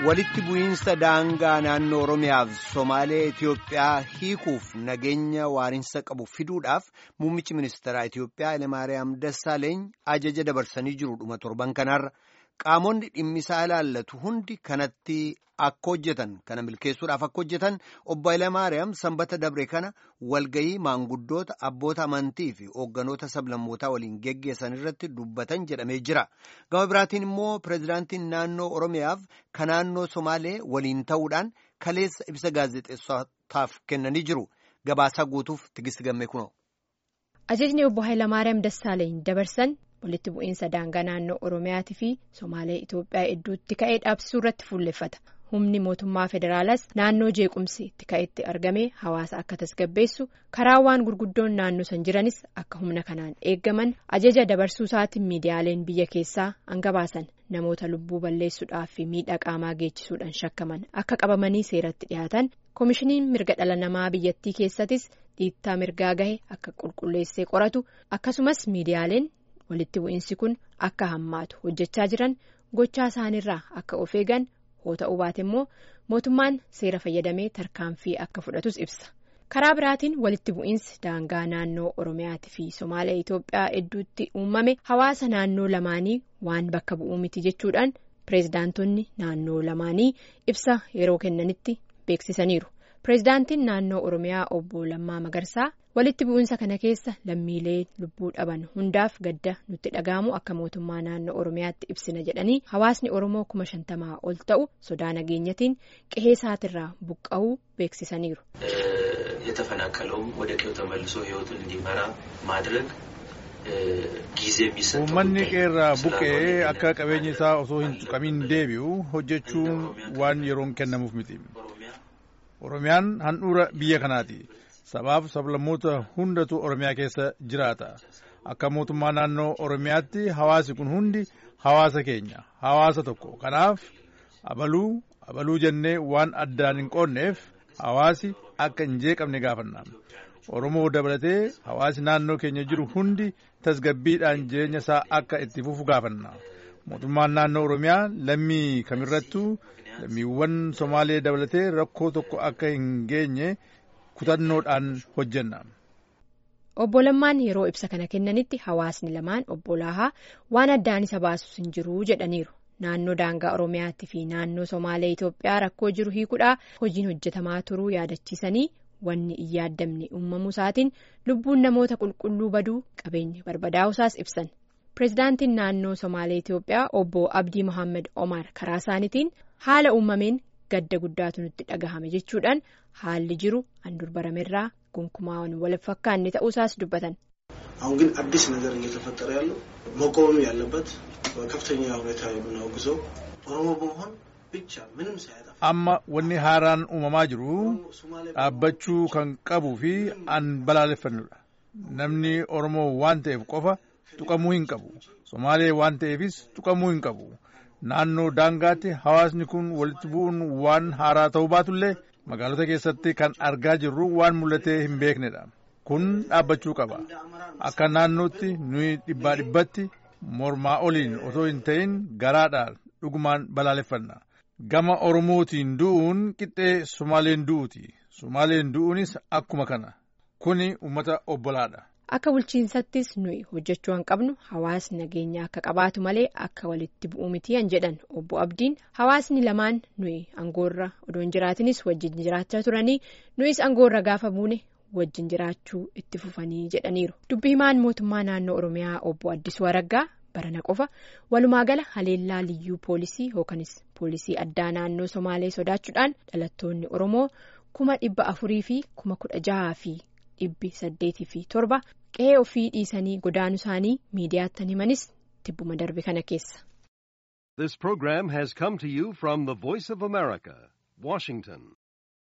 walitti bu'iinsa daangaa naannoo Oromiyaaf Somaalee Itiyoophiyaa hiikuuf nageenya waarinsa qabu fiduudhaaf muummichi ministeeraa Itiyoophiyaa Hayilemaariyaam Dassaaleeny ajaja dabarsanii jiru dhuma torban kanarra qaamonni dhimmisaa ilaallatu hundi kanatti akka hojjetan kana milkeessuudhaaf akka hojjetan obbo Hayilemaariyaam sanbata dabre kana walgayii maanguddoota abboota amantii fi hoogganoota sablammootaa waliin geggeessan irratti dubbatan jedhamee jira. Gama biraatiin immoo pireezidaantiin naannoo Oromiyaaf kan naannoo Somaalee waliin ta'uudhaan kaleessa ibsa gaazexeessotaaf kennanii jiru. Gabaasaa guutuuf tigist gammee kunoo. Ajajni obbo Hayilamaariyaam Dassaaleeny dabarsan walitti bu'iinsa daangaa naannoo Oromiyaatii fi Somaalee Itoophiyaa hedduutti ka'ee dhaabsisuu irratti fuulleffata. Humni mootummaa federaalaas naannoo jeequmsi itti ka'etti argame hawaasa akka tasgabbeessu karaawwan gurguddoon naannoo san jiranis akka humna kanaan eeggaman ajaja dabarsuu isaatiin miidiyaaleen biyya keessaa hangabaasan namoota lubbuu balleessuudhaaf fi miidhaa qaamaa geechisuudhaan shakkaman akka qabamanii seeratti dhiyaatan koomishiniin mirga dhala namaa biyyattii keessattis dhiittaa mirgaa gahe akka qulqulleessee qoratu akkasumas miidiyaaleen walitti bu'iinsi kun akka hammaatu hojjechaa jiran gochaa isaaniirraa akka of eegan. hoo ta'uu baate immoo mootummaan seera fayyadamee tarkaanfii akka fudhatus ibsa karaa biraatiin walitti bu'iinsi daangaa naannoo oromiyaatii fi somaalee itoophiyaa hedduutti uumame hawaasa naannoo lamaanii waan bakka bu'uu miti jechuudhaan pireezidaantonni naannoo lamaanii ibsa yeroo kennanitti beeksisaniiru pireezidaantiin naannoo oromiyaa obbo Lammaa Magarsaa walitti bu'iinsa kana keessa lammiilee lubbuu dhaban hundaaf gadda nutti dhaga'amu akka mootummaa naannoo oromiyaatti ibsina jedhanii hawaasni oromoo kuma shantamaa ol ta'u sodaa nageenyatiin qe'ee isaatirraa buqqa'uu beeksisaniiru. የተፈናቀለውም ወደ ቀዬው ተመልሶ ህይወቱን እንዲመራ ማድረግ ጊዜ የሚሰጥ uummanni qeerraa buqqa'ee akka qabeenyi isaa osoo hin tuqamiin deebi'u hojjechuun waan yeroon kennamuuf miti. oromiyaan handhuura biyya kanaati. sabaaf sablammoota hundatu oromiyaa keessa jiraata akka mootummaa naannoo oromiyaatti hawaasi kun hundi hawaasa keenya hawaasa tokko kanaaf abaluu abaluu jennee waan addaan hin qoonneef hawaasi akka hin jeeqamne gaafanna oromoo dabalatee hawaasi naannoo keenya jiru hundi tasgabbiidhaan jireenya isaa akka itti fufu gaafanna mootummaan naannoo oromiyaa lammii kamirrattuu lammiiwwan somaalee dabalatee rakkoo tokko akka hin geenye. kutannoodhaan hojjenna. Obbo Lammaan yeroo ibsa kana kennanitti hawaasni lamaan obbo Laahaa waan addaan isa baasus hin jiru jedhaniiru. Naannoo daangaa Oromiyaatii fi naannoo Somaalee Itoophiyaa rakkoo jiru hiikuudhaa hojiin hojjetamaa turuu yaadachiisanii wanni hin yaaddamne uumamuu isaatiin lubbuun namoota qulqulluu baduu qabeenya barbadaa'u isaas ibsan. Pireezidaantiin naannoo Somaalee Itoophiyaa obbo Abdii Mohaammed Omar karaa isaaniitiin haala uumameen gadda guddaatu nutti dhagahame jechuudhaan haalli jiru handur baramerraa gonkumaa wal fakkaanne ta'uusaas dubbatan. አሁን ግን አዲስ ነገር እየተፈጠረ ያለው መቆም ያለበት በከፍተኛ ሁኔታ የምናወግዘው ኦሮሞ በመሆን ብቻ ምንም ሳያጠፋ amma wanni haaraan uumamaa jiru dhaabbachuu kan qabuu fi an balaaleffannudha namni oromoo waan ta'eef qofa tuqamuu hin qabu somaalee waan ta'eefis tuqamuu hin qabu. naannoo daangaatti hawaasni kun walitti bu'uun waan haaraa ta'uu baatullee magaalota keessatti kan argaa jirru waan mul'atee hin beeknedha kun dhaabbachuu qaba akka naannootti nuyi dhibbaa dhibbatti mormaa oliin osoo hin ta'in garaadhaan dhugumaan balaaleffanna gama oromootiin du'uun qixxee sumaaleen du'uuti sumaaleen du'uunis akkuma kana kuni uummata obbolaadha. Akka bulchiinsattis nuyi hojjechuu hin qabnu hawaasni nageenya akka qabaatu malee akka walitti bu'uu miti han jedhan obbo Abdiin hawaasni lamaan nuyi angoorra odoo hin jiraatinis wajjin jiraachaa turanii nuyis angoorra gaafa buune wajjin jiraachuu itti fufanii jedhaniiru. Dubbi himaan mootummaa naannoo Oromiyaa obbo Addisuu Araggaa barana qofa walumaa gala haleellaa liyyuu poolisii yookanis poolisii addaa naannoo Somaalee sodaachuudhaan dhalattoonni Oromoo kuma dhibba afurii fi kuma kudha jahaa fi dhibbi saddeetii fi torba qe'ee ofii dhiisanii godaanuu isaanii miidiyaattan himanis tibbuma darbe kana keessa. This program has come to you from the Voice of America, Washington.